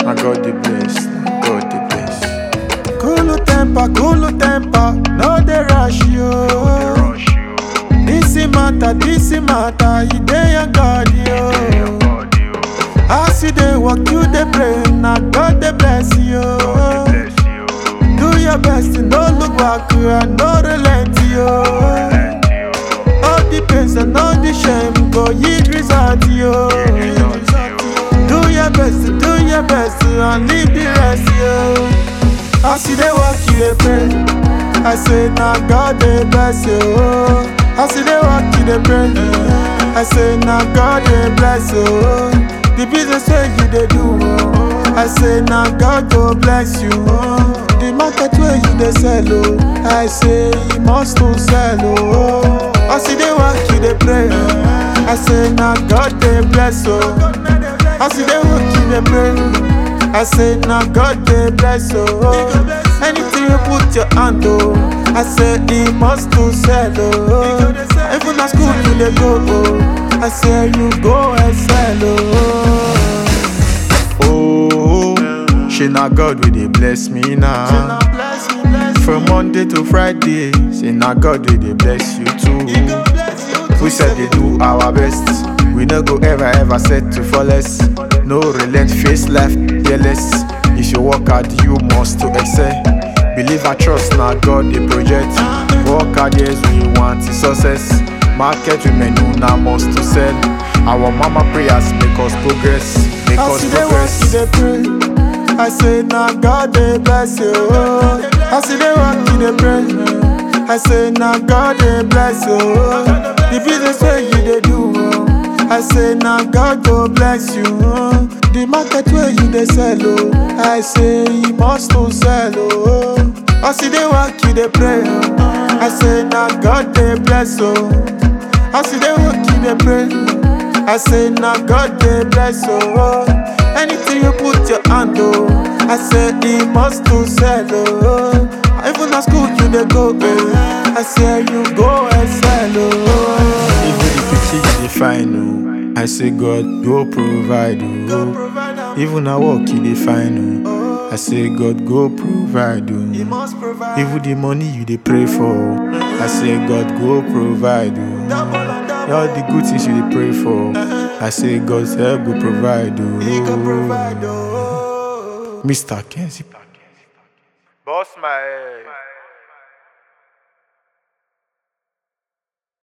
Na God the bless, na God the bless. Cool temper, cool temper, no dey rush you. Rush you, This matter, this matter, e dey your God yo. God you, As you dey walk, you dey pray, na God dey bless you. bless you, Do your best, no look back, and no relent yo. and you, All the pains and all the shame go yield result yo. Do your best, do your best, and leave the rest yo. As you dey walk, you dey pray. I say na God dey bless you. As you dey walk, you dey pray. I say na God dey bless you. The business wey you dey do, I say na God go bless you. The market wey you dey sell, oh, I say you must to sell. Oh. As you dey walk, you dey pray. I say na God dey bless you. As you dey walk, you dey pray. I say na God dey bless you. Anything you put your hand oh, I say he must to sell oh. Even na school you dey go oh, I say you go excel oh. Oh, she na God we dey bless me Say now. na bless me, bless me. From Monday to Friday, say na God we dey bless you He too. go bless you too. We said they do our best. We no go ever ever set to fall less. No relent, face life fearless. If you work hard, you must to excel. Believe and trust now God the project. Work hard yes we want the success. Market women know now must to sell. Our mama prayers make us progress. Make As us you dey walk, you progress. dey pray. I say na God dey bless you. As you dey walk, you dey pray. I say na God dey bless you. The business wey you dey do, I say na God go bless you. The market wey you dey sell, oh, I say you must to sell. Oh. As you dey walk, you dey pray. I say na God dey bless you. As you dey walk, you dey pray. I say na God dey bless you. Anything you put your hand oh, I say he must to sell oh. Even na school you dey go eh, I say you go excel oh. Even the picture you dey find oh, I say God go provide oh. Even na work you dey find oh, I say God go provide He oh. must provide Even the money you dey pray for, oh, I say God go provide oh. double and double. All the good things you dey pray for, I say God's help go provide He go provide oh. oh. Mr. Kenzie. Boss my head.